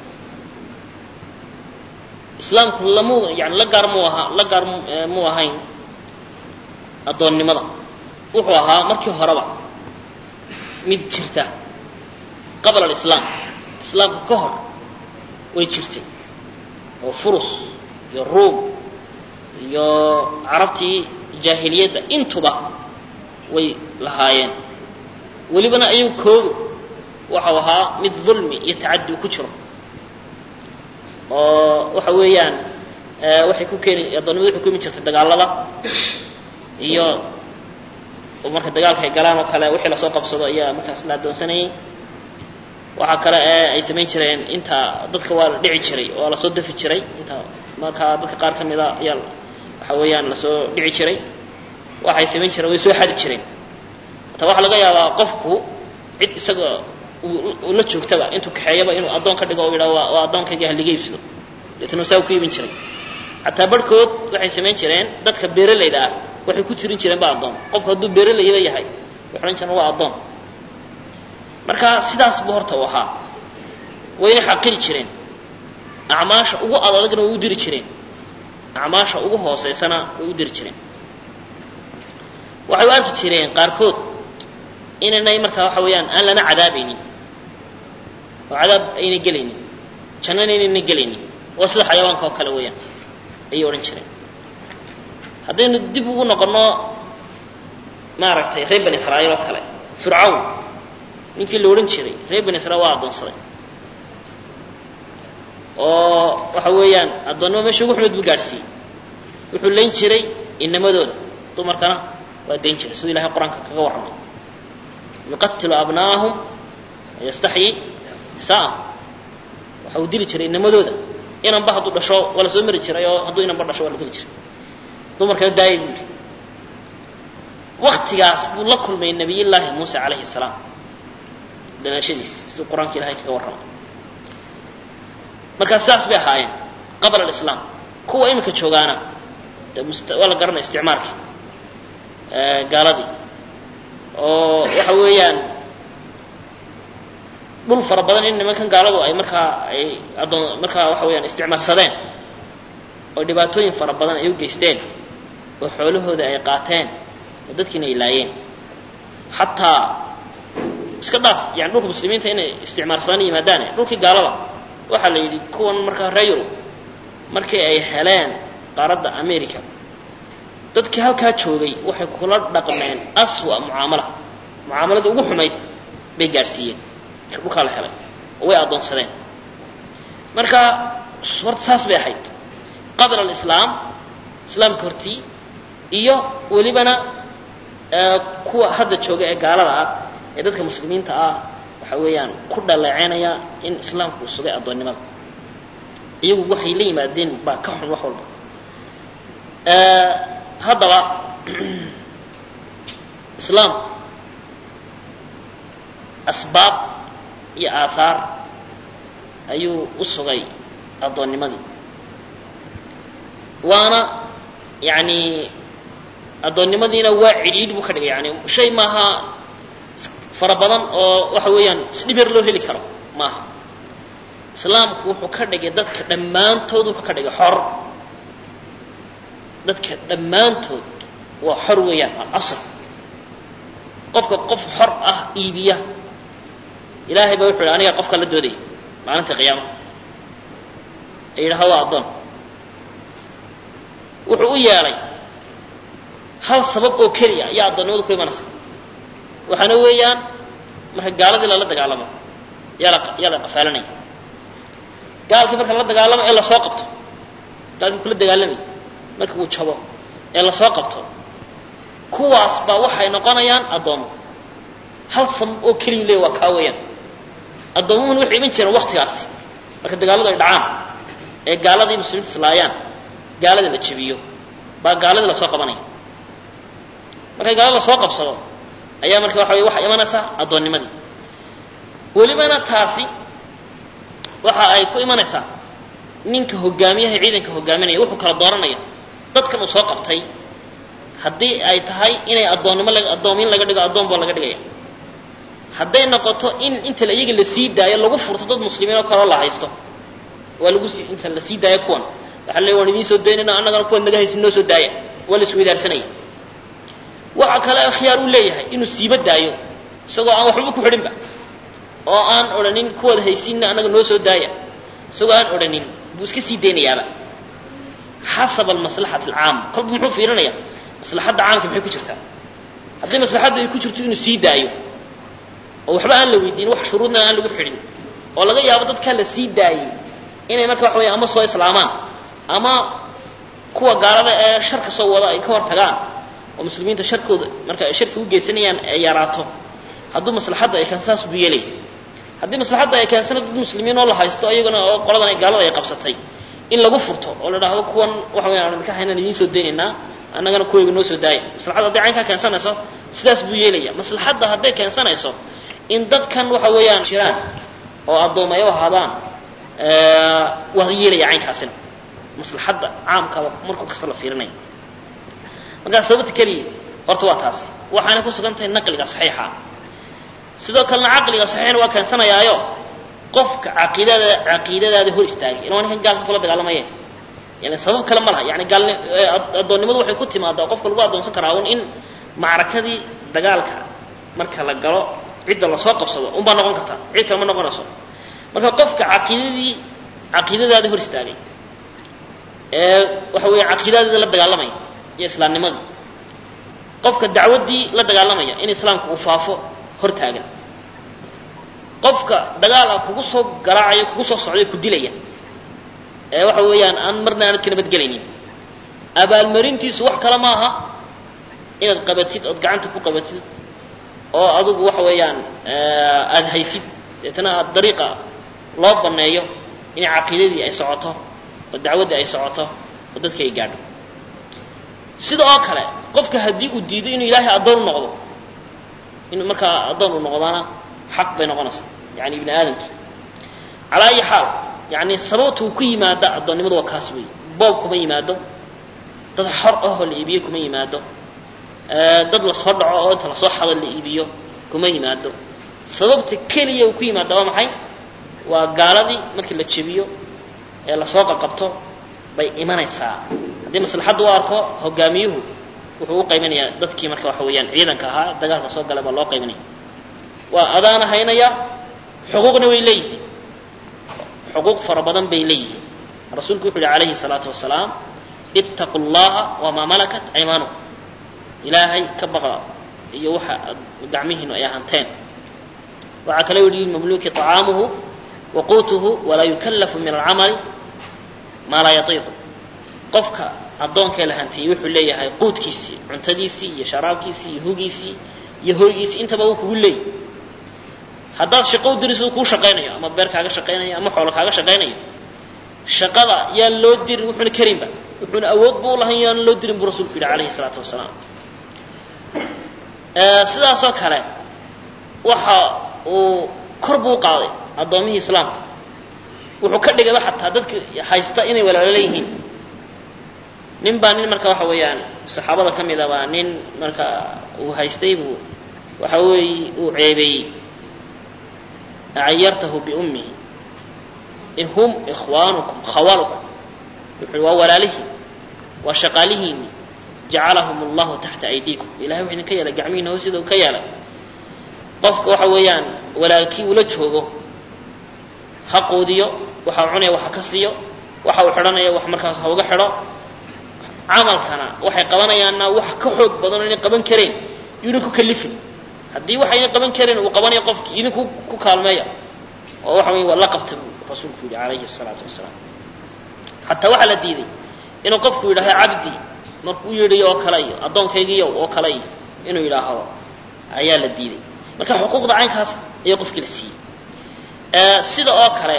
islaamku lamu yani la gaar mu ahaa la gaar mu ahayn addoonnimada wuxuu ahaa markii horeba mid jirta qabla alislaam islaamka ka hor way jirtay oo furus iyo ruum iyo carabtii jaahiliyadda intuba way lahaayeen welibana ayagu koodu waxau ahaa mid dulmi iyo tacadi ku jiro oo waxa weeyaan waxay ku keeni addoonnimadu waxay ku imi jirtay dagaalada iyo marka dagaalka ay galaan oo kale wixii lasoo qabsado ayaa markaas la addoonsanayay waxaa kale ee ay samayn jireen inta dadka waa la dhici jiray oo lasoo dafi jiray inta markaa dadka qaar ka mida ayaa waxa weeyaan lasoo dhici jiray waxay samayn jireen way soo xadi jireen hataa waxaa laga yaabaa qofku cid isaga uu la joogtaba intuu kaxeeyaba inuu addoon ka dhigo o yidhaha waa waa addoonkayga haliga iibsado deetana saa ku iibin jiray xataa barhkood waxay samayn jireen dadka beeralayda ah waxay ku tirin jireen ba addoon qofku hadduu beeralayba yahay waxay odhan jireen waa addoon marka sidaas buu horta u ahaa wayna xaqiri jireen acmaasha ugu adadagna way u diri jireen acmaasha ugu hooseysana way u diri jireen waxay u arki jireen qaarkood inaynay markaa waxa weeyaan aan lana cadaabaynin oo cadaab ayna gelaynin jannana inayna gelaynin waa sida xayawaanka oo kale weeyaan ayay odhan jireen haddaynu dib ugu noqonno maaragtay reer bani israa'iil oo kale fircawn ninkii la odhan jiray reer bani israiil waa addoonsaday oo waxa weeyaan addoonnimo meesha ugu xumeed buu gaadhsiiyey wuxuu layn jiray inamadooda dumarkana waa dayn jiray siduu ilahay qur-aanka kaga warramay yuqatilu abna'ahum wayastaxyi nisaa'ahum waxa uu dili jiray inamadooda inanba hadduu dhasho waa la soo mari jiray oo hadduu inanba dhasho waa la dili jiray dumarkana daayay buu yidhi waktigaas buu la kulmay nabiyullaahi muuse calayhi salaam dhalashadiis siduu qur-aanka ilahay kaga warramay markaa sidaas bay ahaayeen qabla alislaam kuwa iminka joogaana de must waa la garanaya isticmaalkii gaaladii oo waxa weeyaan dhul fara badan in nimankan gaaladu ay markaa ay addoon markaa waxa weeyaan isticmaalsadeen oo dhibaatooyin fara badan ay u geysteen oo xoolahooda ay qaateen oo dadkiina ay laayeen xataa iska dhaaf yani dhulka muslimiinta inay isticmaalsadaan yimaadaane dhulkii gaalada waxaa la yidhi kuwan markaa reer yurub markii ay heleen qaaradda america dadkii halkaa joogay waxay kula dhaqmeen aswa mucaamala mucaamaladii ugu xumayd bay gaadhsiiyeen marka dhulkaa la helay oo way addoonsadeen marka horta saas bay ahayd qabla alislaam islaamka hortii iyo welibana kuwa hadda jooga ee gaalada ah ee dadka muslimiinta ah waxa weeyaan ku dhaleecenaya in islaamku uu sugay addoonnimada iyagu waxay la yimaadeen baa ka xun wax walba haddaba islaam asbaab iyo aahaar ayuu u sugay addoonnimadii waana yani addoonnimadiina waa cidhiidh buu ka dhigay yani shay maaha fara badan oo waxa weeyaan isdhibeer loo heli karo maaha islaamku wuxuu ka dhigay dadka dhammaantood wuxuu ka dhigay xor dadka dhammaantood waa xor weeyaan alasl qofka qof xor ah iibiya ilaahay baa wuxu yidhi aniga qofka la doodaya maalinta qiyaamaha ee yidhaha waa addoon wuxuu u yeelay hal sabab oo keliya ayaa addoonnimadu ku imanaysa waxaana weeyaan marka gaaladii lala dagaalamo yaa la yaa la qafaalanaya gaalkii marka lala dagaalamo ee lasoo qabto gaalkii kula dagaalamay marka uu jabo ee lasoo qabto kuwaas baa waxay noqonayaan addoomo hal sabab oo keliya leey waa kaa weeyaan addoomuhuna waxay iman jireen waktigaasi marka dagaaladu ay dhacaan ee gaaladii muslimiinta islaayaan gaaladii la jabiyo baa gaaladii lasoo qabanaya markay gaalada lasoo qabsado ayaa marka waxa wey waxaa imanaysaa addoonnimadii welibana taasi waxa ay ku imanaysaa ninka hogaamiyaha ciidanka hogaaminaya wuxuu kala dooranaya dadkan uu soo qabtay haddii ay tahay inay addoonnimo addoomin laga dhigo addoon baa laga dhigaya hadday noqoto in inta iyaga la sii daayo lagu furto dad muslimiin oo kaloo la haysto waa lagu sii inta la sii daayo kuwan waxa le waan idiin soo daynayna annagana kuwan naga haysin noo soo daaya waa la isweydaarsanaya waxa kale khiyaar uu leeyahay inuu siiba daayo isagoo aan waxba ku xidhinba oo aan odhanin kuwaad haysinna annaga noo soo daaya isagoo aan odhanin buu iska sii daynayaaba xasaba almaslaxat alcaama kolba muxuu fiirinaya maslaxadda caamka maxay ku jirtaa haddii maslaxadda ay ku jirto inuu sii daayo oo waxba aan la weydiin wax shuruudna aan lagu xidhin oo laga yaabo dadkaa la sii daayey inay marka waxa weya ama soo islaamaan ama kuwa gaalada ee sharka soo wada ay ka hor tagaan oo muslimiinta sharkooda marka ay sharki u geysanayaan ay yaraato hadduu maslaxadda ay keensan saas buu yeelay haddii maslaxadda ay keensana dad muslimiin oo la haysto iyaguna oo qoladan ay gaalada ay qabsatay in lagu furto oo la dhahdo kuwan waxa weyaan aan idinka haynaan idiin soo daynaynaa annagana kuwayga noo soo daaya maslaxadda hadday caynkaa keensanayso sidaas buu yeelaya maslaxadda hadday keensanayso in dadkan waxa weeyaan jiraan oo addoomayo ahaadaan waa yeelaya caynkaasina maslaxadda caamkaba markuu kasta la fiirinaya markaa sababta keliya horta waa taasi waxaana ku sugan tahay naqliga saxiixa sidoo kalena caqliga saxiixna waa keensanayaayo qofka caqiidada caqiidadaada hor istaagay ila waa ninkan gaalka kula dagaalamayeen yani sabab kale ma laha yani gaalni addoonnimadu waxay ku timaadaa qofka lagu addoonsan karaa un in macrakadii dagaalka marka la galo cidda lasoo qabsado unbaa noqon kartaa cid kale ma noqonayso marka qofka caqiidadii caqiidadaada hor istaagay ee waxa weeye caqiidadaada la dagaalamaya iyo islaamnimadii qofka dacwaddii la dagaalamaya in islaamka uu faafo hor taagan qofka dagaal ah kugu soo garaacaya kugu soo socday ku dilaya ee waxa weeyaan aan marna aanad ka nabadgelaynin abaalmarintiisu wax kale ma aha inaad qabatid ood gacanta ku qabatid oo adigu waxa weeyaan aada haysid deetana aad dariiqa loo banneeyo in caqiidadii ay socoto oo dacwaddii ay socoto oo dadka ay gaadho sida oo kale qofka haddii uu diido inuu ilaahay addoon u noqdo in markaa addoon uu noqdana xaq bay noqonaysaa yani ibni aadamkii calaa ayi xaal yani sababta uu ku yimaada addoonnimadu waa kaas weeye boob kuma yimaado dad xor ahoo la iibiyo kuma yimaado dad lasoo dhaco oo inta lasoo xado la iibiyo kuma yimaado sababta keliya uu ku yimaada waa maxay waa gaaladii markii la jebiyo ee lasoo qaqabto bay imanaysaa haddii maslaxaddu u arko hogaamiyuhu wuxuu u qaybinayaa dadkii marka waxa weeyaan ciidanka ahaa dagaalka soo galay baa loo qaybinaya waa adaana haynaya xuquuqna way leeyihiin xuquuq fara badan bay leeyihiin rasuulku wuxu uhi calayhi salaatu wasalaam ittaqu llaha wamaa malakat aymaanukum ilaahay ka baqa iyo waxa ad gacmihiinu ay ahanteen waxaa kale yihi lilmamluuki طacaamuhu wa quutuhu walaa yukallafu min alcamali maa laa yatiiqu qofka addoonkee la hantiyey wuxuu leeyahay quudkiisii cuntadiisii iyo sharaabkiisii iyo hugiisii iyo hoygiisii intaba uu kugu leeyay haddaad shaqo u diriso kuu shaqaynayo ama beer kaaga shaqaynayo ama xoolo kaaga shaqaynayo shaqada yaan loo dirin wuxuuna karinba wuxuuna awood bu u lahayn yaan loo dirin buu rasulku yidhi calayhi salaatu wasalaam sidaasoo kale waxa uu kor buu u qaaday addoomihii islaamka wuxuu ka dhigayba xataa dadka haysta inay walaalo leeyihiin nin baa nin marka waxa weeyaan saxaabada ka mid a baa nin marka uu haystay buu waxa weeye uu ceebeeyey cayartahu biummihi in hum ikhwaanukum khawalukum wuxuu waa walaalihiin waa shaqaalihiinni jacalahum allahu taxta aydiikum ilahay wuxuu idinka yeelay gacmihiina hoosida ka yeelay qofka waxa weeyaan walaalkii ula joogo ha quudiyo waxa uu cunaya waxa ka siiyo waxa uu xidhanaya wax markaas ha uga xidho camalkana waxay qabanayaanna wax ka xoog badan oo inay qaban kareen yuuna ku kalifin haddii waxayna qaban kareen uu qabanayo qofkii idinku ku kaalmeeya oo waxa wey waa la qabta buu rasuulku yidhi calayhi salaatu wasalaam xataa waxaa la diiday inuu qofku yidhahdo cabdi markuu yidhiyo oo kale iyo addoonkaygiiyo oo kale iyo inuu yidhaahdo ayaa la diiday marka xuquuqda caynkaas ayaa qofkii la siiyey sida oo kale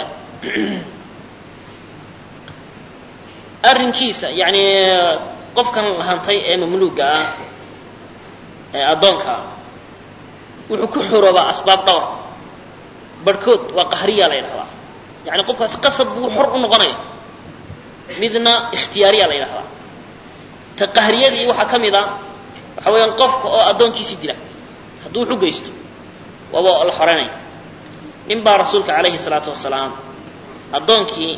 arrinkiisa yani qofkan hantay ee mamluuga ah ee addoonka wuxuu ku xoroobaa asbaab dhowr barhkood waa qahriya la yidhahdaa yani qofkaasi qasab buu xor u noqonaya midna ikhtiyaariya la yidhahdaa ta qahriyadii waxaa ka mid a waxa weeyaan qofka oo addoonkiisii dila hadduu wax u geysto waaba la xoreynaya nin baa rasuulka calayhi salaatu wasalaam addoonkii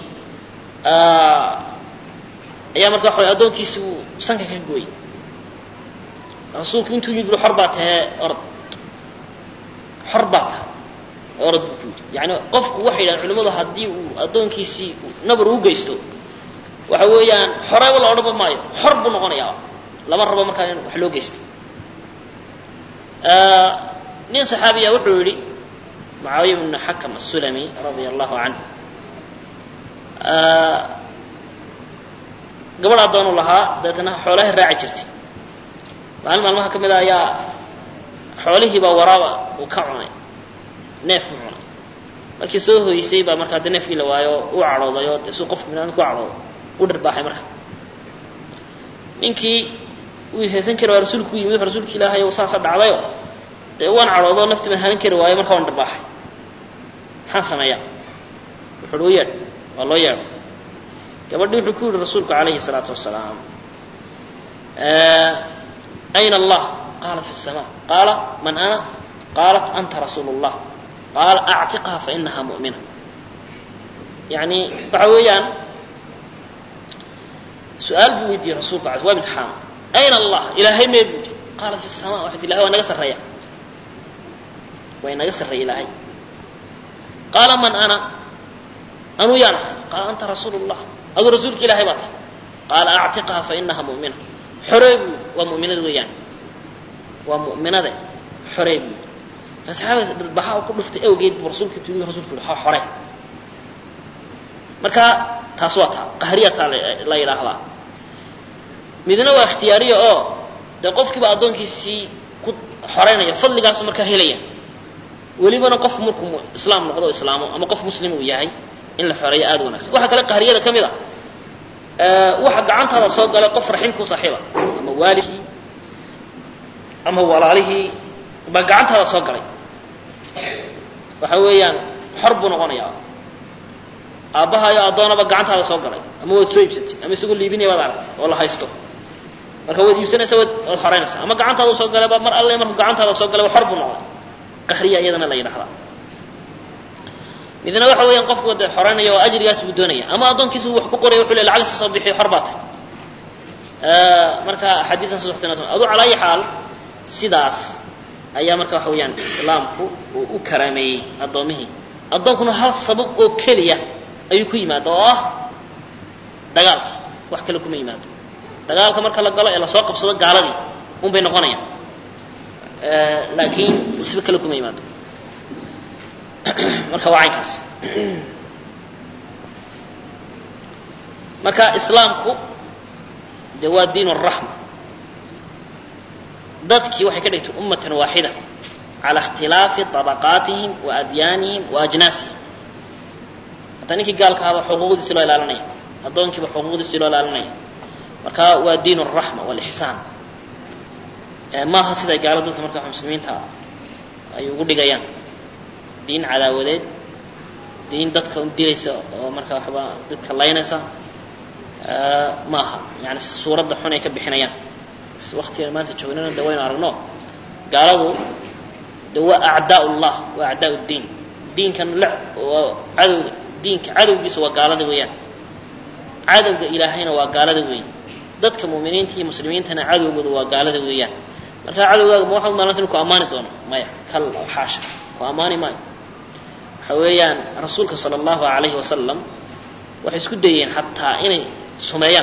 ayaa marka waxa addoonkiisi uu sanka ka gooyey rasuulku intuu yidhi xor baa tahee orod xor baa tahay orod buu ku yidhi yani qofku waxay yidhahan culimmadu haddii uu addoonkiisii nabar u geysto waxa weeyaan xoreeba la odhanba maayo xor buu noqonayaa lama rabo markaa in wax loo geysto nin saxaabiya wuxuu yidhi mucaawiya bnu xakam asulami radia allahu canhu gabadh addoonu lahaa dabeetana xoolahay raaci jirtay maalin maalmaha ka mid a ayaa xoolihiibaa waraaba uu ka cunay neef u cunay markii soo hoysay baa markaa de neefkii la waayo u cadhooday oo de suu qofku binaadamka ku cadhoodo u dharbaaxay marka ninkii wuu ishaysan kari waaya rasuulku u yimid wuxu rasuulka ilaahay o saasa dhacdayo dee waan cadhoodo nafti baan hanan kari waayo marka waan dharbaaxay maxaan sameeyaa wuxuuhi u yeedh waa loo yeedho gabadhi wuxuu ku yihi rasuulku calayhi salaatu wasalaam ayna allah qaala fi الsama qaala man ana qaalat anta rasuulu اllah qaala actiqha fainaha mu'mina yani waxa weeyaan su-aal buu weydiiyey rasulku ala waa imtixaam ayna allah ilaahay mee buu yidhi qaala fi الsama waxay ti ilahay waa naga sarreeya waa inaga sarreeya ilaahay qaala man ana anuu yaan ahay qaala anta rasuulu اllah aduu rasuulka ilahay baa ti qaala actiqha fainaha mu'mina xoree buu waa mu'minada weeyaan waa mu'minade xoree buu saxaabadaas dhirbaxa u ku dhuftay awgeed buu rasuulka tuugiy rasulku yihi xore marka taas waa taa qahriyataa la yidhaahdaa midna waa ikhtiyaariya oo dee qofkiiba addoonkiisii ku xoreynaya fadligaasu markaa helaya welibana qofku markuu islaam noqdo o islaamo ama qof muslim uu yahay in la xoreeyo aada wanagsan waxaa kale qahriyada ka mid a waxa gacantaada soo galay qof raximkuu saaxiiba ama waalidkii ama walaalihii baa gacantaada soo galay waxa weeyaan xor buu noqonayaa aabbahayo addoonaba gacantaada soo galay ama waad soo iibsatay ama isagoo liibinaya waad aragtay oo la haysto marka waad iibsanaysa waad waad xoreynaysaa ama gacantaada soo galayba mar alle markuu gacantaada soo galay xor buu noqday qahriya iyadana la yidhahdaa midna waxa weeyaan qofku de xoreynaya oo ajrigaas buu doonaya ama addoonkiisa wax ku qoraya wuxuu le lacagta soo bixiyo xor baa tahy marka axaadiidan soo soctay aduu calaa ayi xaal sidaas ayaa marka waxa weeyaan islaamku uu u karaameeyey addoomihii addoonkuna hal sabab oo keliya ayuu ku yimaada oo ah dagaalki wax kale kuma yimaado dagaalka marka la galo ee lasoo qabsado gaaladii un bay noqonayaan laakiin musibo kale kuma yimaado marka waa caynkaas marka islaamku de waa diin الraxma dadkii waxay ka dhigtay ummatan waaxida calى اkhtilaafi طabaqaatihim wa adyaanihim wa ajnaasihim hataa ninkii gaalka ahaba xuquuqdiisi loo ilaalinaya addoonkiiba xuquuqdiisi loo ilaalinaya marka waa diin الraxma wاlixsaan maaha siday gaalo dadka marka muslimiinta ay ugu dhigayaan diin cadaawadeed diin dadka dilaysa oo marka waxba dadka laynaysa maaha yani suuradda xun ay ka bixinayaan waktigan maanta joognana de waynu aragno gaaladu de waa acdaa llah waa acdaa diin diinkan le waa cadowga diinka cadowgiisa waa gaalada weeyaan cadowga ilaahayna waa gaalada weey dadka mu'miniinta iyo muslimiintana cadowgooda waa gaalada weeyaan marka cadowgaaga ma waxaad maalansa inu ku ammaani doono maya kal xaasha ku ammaani maayo waxa weeyaan rasuulka sala allahu alayhi wasalam waxay isku dayeen xataa inay sumeeyaan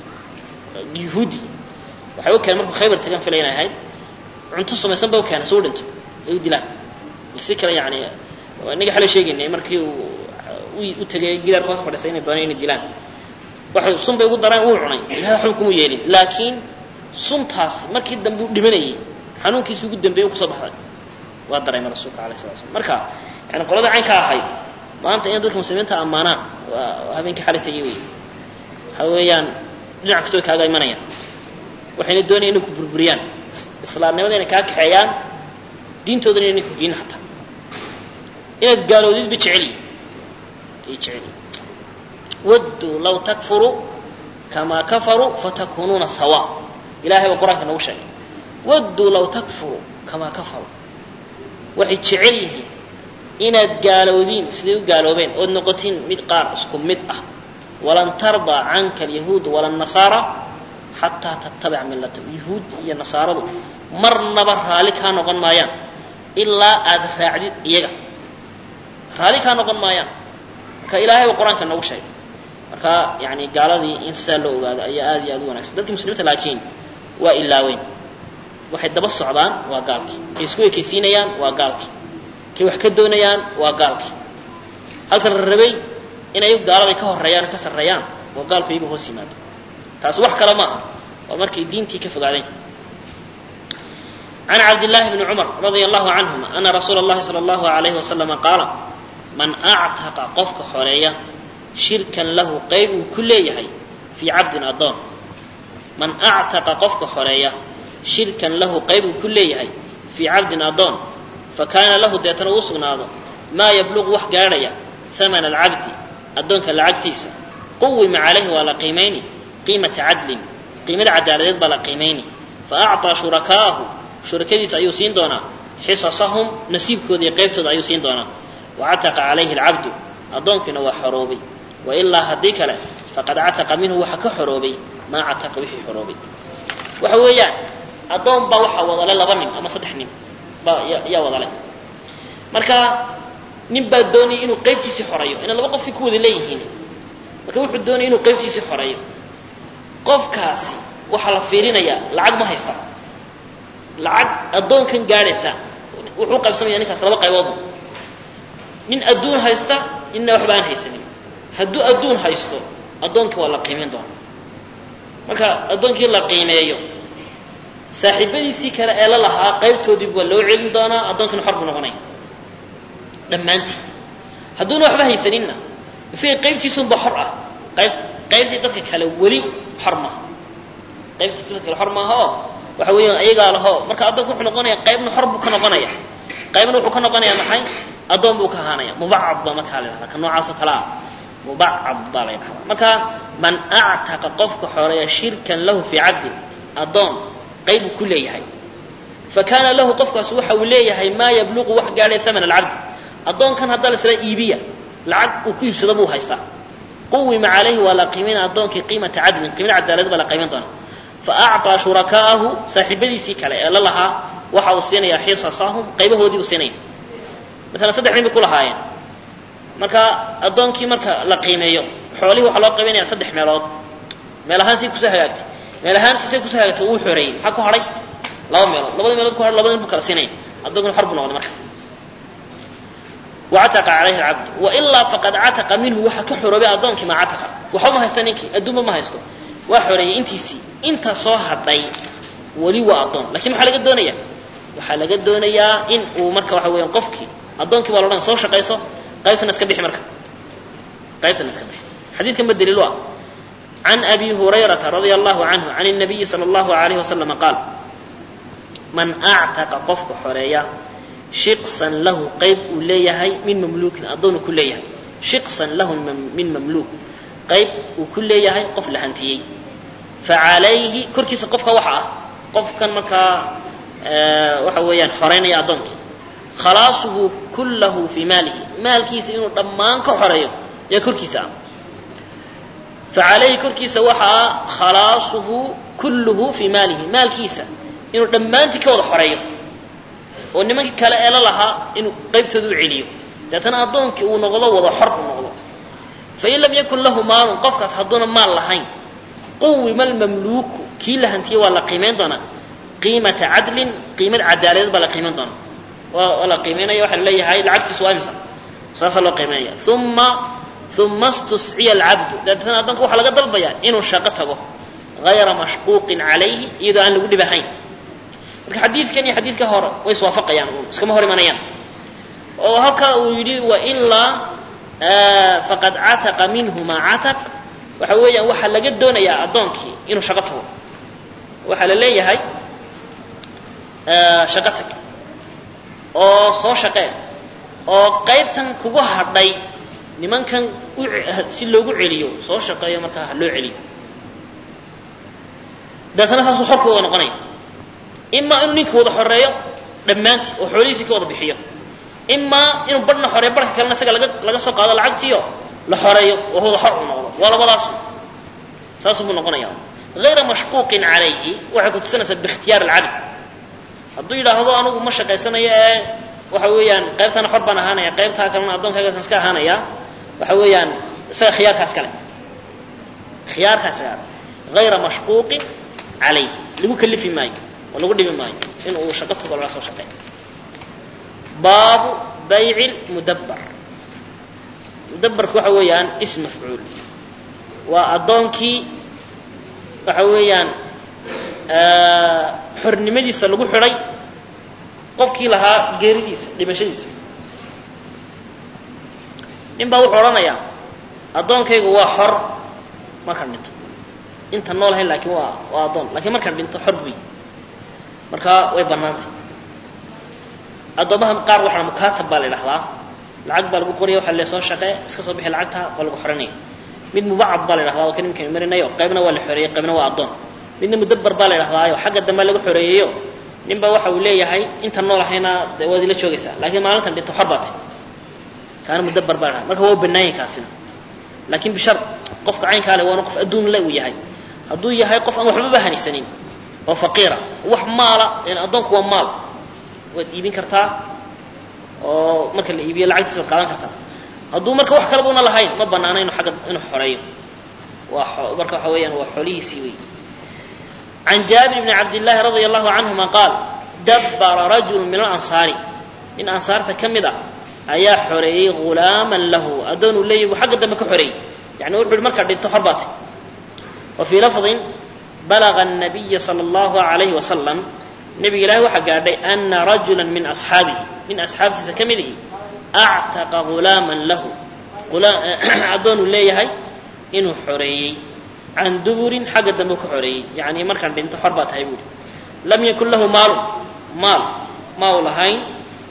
yuhuudi waxay u keeneen markuu khaybar tagan filay inay ahayd cunto sumaysan ba u keenay suu dhinto ay u dilaan si kale yani inaga xalay sheegaynay markii uu u tegay gidaarka hoos fadhisay inay dooneen inay dilaan waxay sun bay ugu daraan wuu cunay ilahay waxba kuma yeelin laakiin suntaas markii dambe u dhimanayay xanuunkiisi ugu dambeeyey u kusoo baxday waa dareema rasuulka alayh sala slam marka yani qolada caynka ahayd maanta in dadka muslimiinta ammaanaan waa habeenkii xalay tegay wey waxa weeyaan dhinac kastoo kaaga imanayaan waxayna doonaya inay ku burburiyaan islaamnimada inay kaa kaxeeyaan diintoodana inay ku diin hataa inaad gaaloodid ba jeceliyi ay jeceliyi wadduu law takfuruu kamaa kafaruu fatakunuuna sawa ilahay baa qur-aanka noogu sheegay wadduu law takfuruu kamaa kafaruu waxay jecel yihiin inaad gaaloodiin siday u gaaloobeen ood noqotiin mid qaar isku mid ah walan tardaa canka alyahuudu wala nasaara xataa tattabic millatahum yahuud iyo nasaaradu marnaba raalli kaa noqon maayaan ilaa aad raacdid iyaga raalli kaa noqon maayaan marka ilahay baa qur-aanka noogu sheegay marka yani gaaladii in sidaa loo ogaado ayaa aad iyo aad u wanagsan dadkii muslimiinta laakiin waa ilaaweyn waxay daba socdaan waa gaalkii kay isku ekaysiinayaan waa gaalkii kay wax ka doonayaan waa gaalkii halka la rabay inay gaalada ka horeeyaan ka sarreeyaan waa gaalku iyagu hoos yimaado taasi wax kale maaha waa markay diintii ka fogaadeen can cabdillaahi bni cumar radia allahu canhuma ana rasuula اllahi salى allahu alayhi wasalama qaala man actaqa qofka xoreeya shirkan lahu qayb uu ku leeyahay fii cabdin addoon man actaqa qofka xoreeya shirkan lahu qayb uu ku leeyahay fii cabdin addoon fakaana lahu deetana uu sugnaado maa yabluqu wax gaadhaya hamana alcabdi addoonka lacagtiisa quwima calayhi waa la qiimayni qiimata cadlin qiimada cadaaladeed baa la qiimayni fa acطaa shurakaa'ahu shurakadiisa ayuu siin doonaa xisasahum nasiibkooda iyo qaybtooda ayuu siin doonaa wacataqa calayhi alcabdu addoonkiina waa xoroobay wailaa haddii kale faqad cataqa minhu waxa ka xoroobay maa cataqa wixii xoroobay waxa weeyaan addoon baa waxaa wadale laba nin ama saddex nin baa yaa wadale marka nin baa doonaya inuu qaybtiisii xoreeyo inay laba qofkii ku wada leeyihiin marka wuxuu doonaya inuu qaybtiisii xoreeyo qofkaasi waxaa la fiirinayaa lacag ma haysta lacag addoonkan gaadhaysa wuxuu qaybsamaya ninkaas laba qayboodba nin adduun haysta ninna waxba aan haysanin hadduu adduun haysto addoonkii waa la qiimeyn doonaa marka addoonkii la qiimeeyo saaxiibadiisii kale ee la lahaa qaybtoodiiba waa loo celin doonaa addoonkiina xor buu noqonaya dhammaantii hadduuna waxba haysaninna isaga qaybtiisunba xor ah qayb qaybtii dadka kale weli xor maaha qaybtiisi dadka kale xor maaha oo waxa weeyaan ayagaa laho marka addoonka wuxuu noqonaya qaybna xor buu ka noqonaya qaybna wuxuu ka noqonaya maxay addoon buu ka ahaanaya mubacad baa markaa la yidhahda ka noocaas oo kale ah mubacad baa la yidhahdaa marka man actaqa qofka xoreeya shirkan lahu fii cabdin addoon qayb uu ku leeyahay fa kaana lahu qofkaas waxa uu leeyahay maa yabluqu wax gaadhay haman alcabdi addoonkan haddaa la isla iibiya lacag uu ku iibsado buu haystaa quwima calayhi waa la qiimayna addoonkii qiimata cadlin qiimada cadaalad baa la qiiman doonaa fa acطaa shurakaa'ahu saaxiibadiisii kale ee la lahaa waxa uu siinayaa xisasahum qaybahoodii buu siinaya maalan saddex nin bay ku lahaayeen marka addoonkii marka la qiimeeyo xoolihii waxaa loo qiimaynaya saddex meelood meel ahaan say kusoo hagaagtay meel ahaantii say kusoo hagaagtay uu xoreeyey maxaa ku hadhay laba meelood labada meelood ku hadhay labada nin buu kala siinaya addoonkina xor buu noqday marka wacataqa calayhi alcabdu wailaa faqad cataqa minhu waxa ka xoroobay addoonkii maa cataqa waxba ma haysta ninkii adduunba ma haysto waa xoreeyey intiisii inta soo hadhay weli waa addoon lakiin maxaa laga doonaya waxaa laga doonayaa in uu marka waxa weeyaan qofkii addoonkii baa loodhan soo shaqayso qaybtana iska bixi marka qaybtana iska bixi xadiidkan ba daliil u ah can abi hurayrata radia allahu canhu can الnabiyi salى اllahu alayhi wasalama qaal man actaqa qofka xoreeya shiqsan lahu qayb uu leeyahay min mamluukin addoonu ku leeyahay shiqsan lahu min mamluuk qayb uu ku leeyahay qof la hantiyey facalayhi korkiisa qofka waxa ah qofkan markaa waxa weeyaan xoreynaya addoonkii khalaasuhu kullahu fii maalihi maalkiisa inuu dhammaan ka xoreeyo yaa korkiisa ah facalayhi korkiisa waxa ah khalaasuhu kulluhu fii maalihi maalkiisa inuu dhammaantii ka wada xoreeyo oo nimankii kale ee la lahaa inuu qaybtooda u celiyo deetana addoonkii uu noqdo wada xor uu noqdo fain lam yakun lahu maalun qofkaas hadduuna maal lahayn quwima almamluuku kii la hantiyey waa la qiimayn doonaa qiimata cadlin qiimad cadaaladeed baa la qiimayn doonaa waa la qiimaynaya waxaa laleeyahay lacagtiisu waa imsa saasaa loo qiimaynaya uma uma stusciya alcabdu deetana addoonka waxaa laga dalbayaa inuu shaqo tago hayra mashquuqin calayhi iyadoo aan lagu dhibahayn marka xadiidkan iyo xadiidka hore way iswaafaqayaan iskama hor imanayaan oo halkaa uu yidhi wailaa faqad cataqa minhu maa cataq waxa weeyaan waxaa laga doonayaa addoonkii inuu shaqo tago waxaa la leeyahay shaqo tag oo soo shaqee oo qaybtan kugu hadhay nimankan si loogu celiyo soo shaqeeyo markaa ha loo celiyo deetana saasuu xorku wada noqonaya imaa inuu ninka wada xoreeyo dhammaantii oo xoolihiisii ka wada bixiyo imaa inuu badhna xoreeyo barhka kalena isaga laga laga soo qaado lacagtiio la xoreeyo oo wada xor uu noqdo waa labadaasu saasuu buu noqonaya hayra mashquuqin calayhi waxay ku tusinaysaa biikhtiyaar alcabd hadduu yidhaahdo anigu ma shaqaysanayo ee waxa weeyaan qaybtana xor baan ahaanaya qaybtaa kalena addoonkaygasan iska ahaanaya waxa weeyaan isaga khiyaarkaas kale khiyaarkaas kale hayra mashquuqin calayhi lagu kalifi maayo oo lagu dhibi maayo in uu shaqo tago laga soo shaqeeyo baabu bayci mudabbar mudabbarku waxa weeyaan ism mafcuul waa addoonkii waxa weeyaan xornimadiisa lagu xidhay qofkii lahaa geeridiisa dhimashadiisa nin baa wuxuu odhanayaa addoonkaygu waa xor markaan dhinto inta noolahay laakiin waa waa addoon lakiin markaan dhinto xor buy markaa way bannaantay addoomaha qaar waxaa mukaatab baa la idhahdaa lacag baa lagu qoraya waxa le soo shaqee iska soo bixi lacagta waa lagu xoranaya mid mubacad baa la idhahdaa waa kan imika marinayo qaybna waa la xoreeyey qaybna waa addoon midna mudabbar baa la idhahdaayo xagga dambe laga xoreeyeyo nin baa waxa uu leeyahay inta nool ahayna de waad ila joogaysaa laakiin maalintan dhinto xor baati kaana mudabbar baa la marka waa banaanya kaasina laakiin bishar qofka caynkaa le waana qof adduun le uu yahay hadduu yahay qof aan waxbaba hanaysanin oo faqiira wax maala addoonku waa maal waad iibin kartaa oo marka la iibiyo lacagtiisa waad qaadan kartaa hadduu marka wax kaleba una lahayn ma banaana inu agga inuu xoreeyo waa marka waxa weeyaan waa xoolihiisii wey can jaabir bni cabdillaahi radia allahu canhuma qaal dabbara rajulu min alansaari nin ansaarta ka mid a ayaa xoreeyey ghulaaman lahu addoon uu leeyahy buu xagga dambe ka xoreeyey yani wuxu uhi markaa dhinto xor baati wa fii lafdin balaga الnabiya salى اllahu alayhi wasalam nebiga ilaahi waxaa gaadhay ana rajula min asxaabihi nin asxaabtiisa ka mid ihi actaqa ghulaaman lahu addoon uu leeyahay inuu xoreeyey can duburin xagga dambe ka xoreeyey yani markaan dhinto xor baa tahay buuhi lam yakun lahu maalun maal ma u lahayn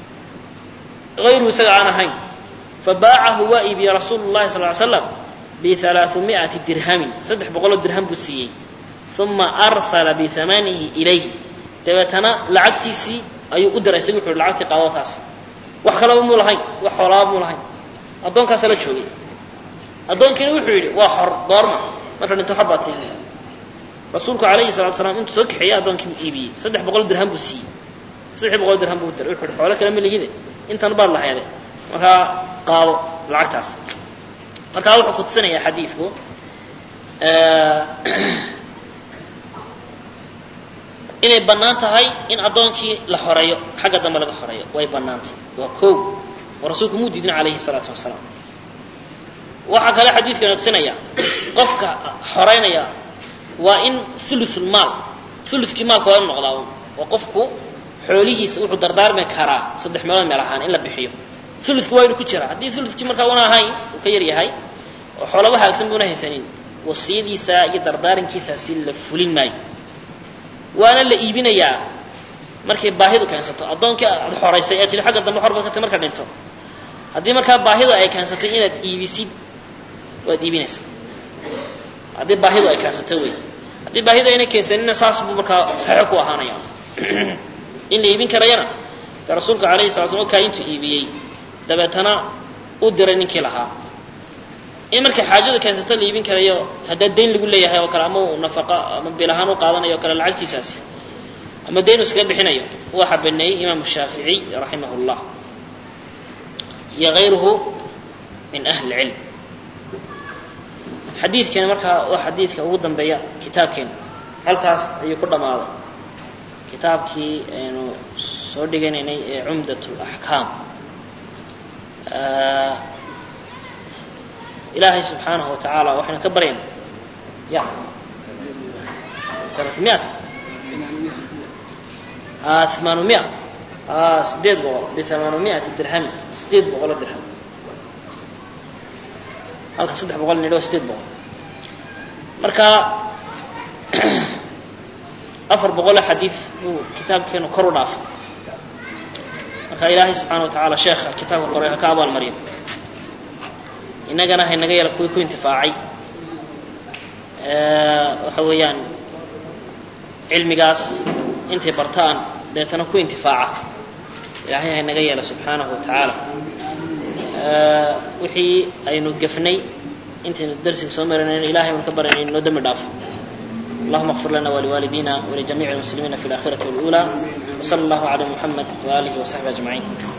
ayruhu isaga aan ahayn fabaacahu waa iibiyey rasuulu llahi sal ly slam bialaaثumiati dirhamin saddex boqoloo dirham buu siiyey uma arsala bihamanihi ilayhi dabeetana lacagtiisii ayuu u diray isagu wuxu uhi lacagtii qaado taas wax kalaba muu lahayn wax xoolaaba muu lahayn addoonkaasa la joogay addoonkiina wuxuu yidhi waa xor goorma marka dhinto xor baa tii rasuulku alayhi salatu slam intuu soo kaxeeyey addoonkii buu iibiyey saddex boqol dirham buu siiyey saddex boqol dirham buu u diray wuxu uhi xoolo kale ma lihide intan baad lahayde markaa qaado lacagtaas markaa wuxuu kutusinayaa xadiidku inay bannaan tahay in addoonkii la xoreeyo xagga dambe laga xoreeyo way bannaantay waa kow oo rasuulku muu diidin calayhi salaatu wasalaam waxaa kale xadiidkana tusinaya qofka xoreynaya waa in ulusulmaal ulukii maalka waa inu noqdaa oo qofku xoolihiisa wuxuu dardaarmi karaa saddex meelood meel ahaan in la bixiyo uludku waa inu ku jira haddii uludkii markaa una ahayn uu ka yar yahay oo xoolaba haagsan buuna haysanin wasiyadiisa iyo dardaarankiisaasi la fulin maayo waana la iibinayaa markay baahidu keensato addoonkii aad xoraysay ee tii xagga dambe xor baad ka tay marka dhinto haddii markaa baahidu ay keensatay inaad iibisid waad iibinaysaa haddii baahidu ay keensato wey haddii baahidu ayna keensanina saas buu markaa saxeixo ku ahaanaya in la iibin karayana dee rasuulka alayhi sala slam kaa intuu iibiyey dabeetana u diray ninkii lahaa in markay xaajadu keensato la iibin karayo haddaa dayn lagu leeyahay oo kale ama uu nafaqa ama bil ahaan u qaadanayo o kale lacagtiisaasi ama dayn uu iskaga bixinayo waxaa baneeyey imaamu shaafici raximah llah iyo hayruhu min ahli cilm xadiidkeena markaa waa xadiidka ugu dambeeya kitaabkeena halkaas ayuu ku dhammaaday kitaabkii aynu soo dhiganaynay ee cumdat laxkaam ilaahay subxaanahu wa tacaala waxaynu ka baryayna ya alaaثimiat amaanumia sideed boqol biamaanumiati dirhami sideed boqolo dirham halka saddex boqol nidho sideed boqol marka afar boqoloo xadiid buu kitaabkeenu kor u dhaafay marka ilaahay subxaana wa tacaala sheekha kitaabka qoray ha ka abaal mariyo innagana haynaga yala kuwii ku intifaacay waxa weeyaan cilmigaas intay bartaan deetana ku intifaaca ilaahay haynaga yeela subxaanahu wa tacaala wixii aynu gefnay intaynu darsiga soo maranayn ilahay baan ka baranay inoo dembi dhaafo اللهم اغفر لنا ولوالدينا ولجميع المسلمين في الآخرة والأولى وصلى الله على محمد وآله وصحبه أجمعين